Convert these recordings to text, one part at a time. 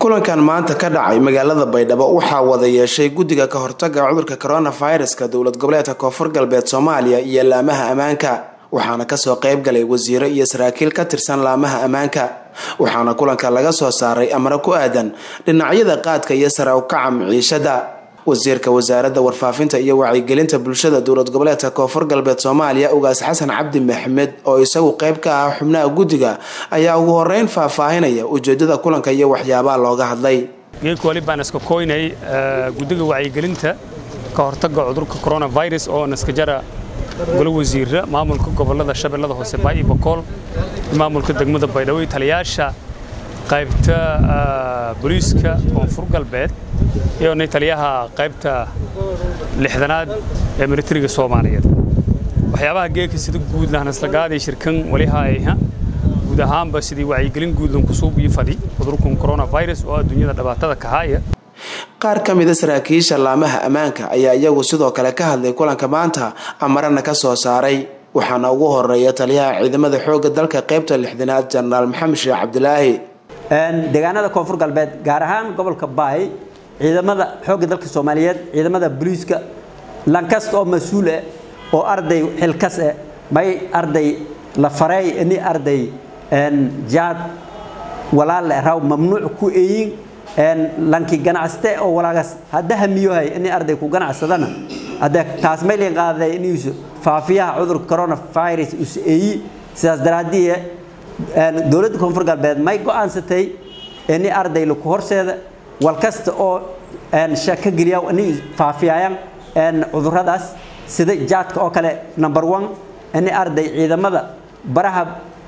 kulankan maanta ka dhacay magaalada baydhabo waxaa wada yeeshay guddiga ka hortaga cudurka coronaviruska dowlad goboleedka koonfur galbeed soomaaliya iyo laamaha ammaanka waxaana kasoo qayb galay wasiiro iyo saraakiil ka tirsan laamaha ammaanka waxaana kulanka laga soo saaray amro ku aadan dhinacyada qaadka iyo sare ukaca miciishada wasiirka wasaaradda warfaafinta iyo wacyigelinta bulshada dowlad goboleedka koonfur galbeed soomaaliya ugaas xasan cabdi maxmed oo isagu qayb ka ah xubnaha guddiga ayaa ugu horeyn faahfaahinaya ujeedada kulanka iyo waxyaabaha looga hadlay geedka wali baan iska koynay guddiga wacyigelinta ka hortagga cudurka coronavirus oo naskajara golo wasiira maamulka gobolada shabeellada hoose baayo bokool maamulka degmada baydhabo iyo taliyaasha qaybta booliiska koonfur galbeed iyo taliyaha qaybta lixdanaad ee militariga soomaaliyeed waxyaabaha geedka sida guud lahnaslagaaday shirkan walihayha guud ahaanba sidii wacyigelin guudlan kusuubiyo fadhi cudurkan coronavirus oo adduunyada dhibaatada ka haya qaar ka mida saraakiisha laamaha ammaanka ayaa iyagu sidoo kale ka hadlay kulanka maanta amarana ka soo saaray waxaana ugu horeeya taliyaha ciidamada xoogga dalka qaybta lixdanaad jenaraal maxamed sheekh cabdilaahi deegaanada koonfur galbeed gaar ahaan gobolka baay ciidamada xoogga dalka soomaaliyeed ciidamada booliiska lankasta oo mas-uul ah oo arday xilkas ah may arday la fareey ini arday jaad walaale raw mamnuuc ku eeyin lanki ganacste oo walaagas hadda hamiyohay ini arday ku ganacsadana hadda taas may liin qaaday inuu faafiyaha cudurka coronavirus us eeyi sidaas daraadii dowladda koonfur galbeed may go'aansatay ini arday laku horseeda wal kasta oo shaka geliya ini faafiyayaan cuduradaas sida jaadka oo kale number one ini arday ciidamada baraha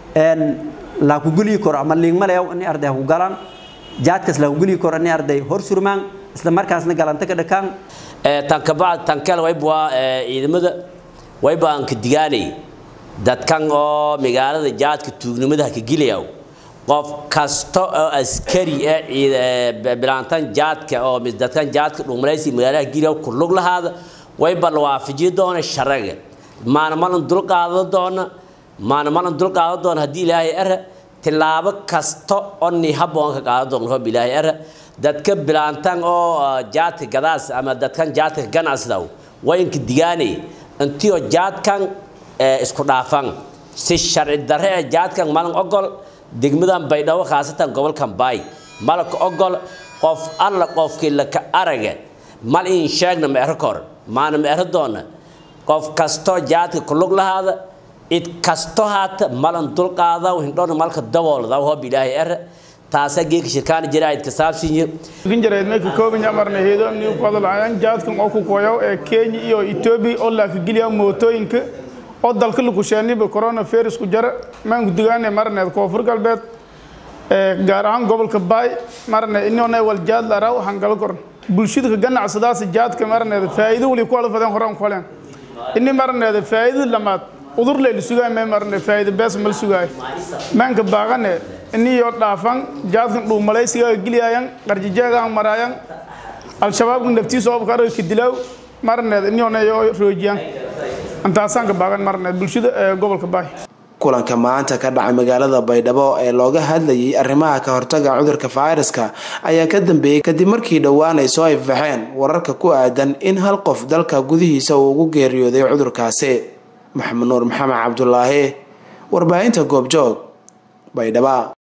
laakugeliyi karo ama liigmalayaw ini arday haku galaan jaadkaas laakugeliyi karo ini arday hor surmaan isla markaasna galanta ka dhakaan tankabacd tankale waybwaa ciidamada wayba aan ka digaanay dadkan oo magaalada jaadka tuugnimada ka gelayaw qof kasta oo askari ah bilaantan jaadka oo dadkan jaadka dhugmalaysi magaalada gelayaw ku lug lahaada wayba la waafajiyo doona sharaga maana malan dul qaado doona maana malan dul qaado doona haddii ilaahay ara tilaabo kasta oo ni habboon ka qaado doona hob ilaahay ara dadka bilaantan oo jaadka gadaas ama dadkan jaadka ganacsidaw waa inka digaanay intiyo jaadkan isku dhaafan si sharci darre ee jaadkan malan ogol degmadan baydhabo khaasatan gobolkan baay malaka ogol qof alla qofkii laka araga mal in sheegna ma ero kor maana ma ero doona qof kastoo jaadka ku lug lahaada cid kasto haata malan dulqaada hindhoona malka daboolda hob ilaahay era taasa geeka shirkaan jiraayid ka saabsiyo kinjareed meeka koobin amarna heedo amni ku hadlayaan jaadkan oo ku koyo ee Kenya iyo Ethiopia oo la geliya mootooyinka oo dalka lagu sheeniba coronavirus ku jara maan gudigaane marneed koonfur galbeed ee gaar ahaan gobolka Baay marne inoo wal jaad la raaw hangal kor bulshada ka ganacsadaas jaadka marneed faa'iido wali ku wada fadan horaan koleen inni marneed faa'iido lamaad udur leel sugaa me marne faa'iido bees mal sugaay maanka baaqane iniyo dhaafan jaadkan dhuu malaysiga geliyayan qarjijeega marayan al-shabaab naftiisa oo ka ka dilaw marneed iniyo nayo roojiyaan antaasan ka baagan marneed bulshada ee gobolka baay kulanka maanta ka dhacay magaalada baydhabo ee looga hadlayay arrimaha ka hortaga cudurka fayraska ayaa ka dambeeyey kadib markii dhowaan ay soo ifbaxeen wararka ku aadan in hal qof dalka gudihiisa uu ugu geeriyooday cudurkaasi maxamed nuur maxamed cabdulaahi warbaahinta goobjoog baydhaba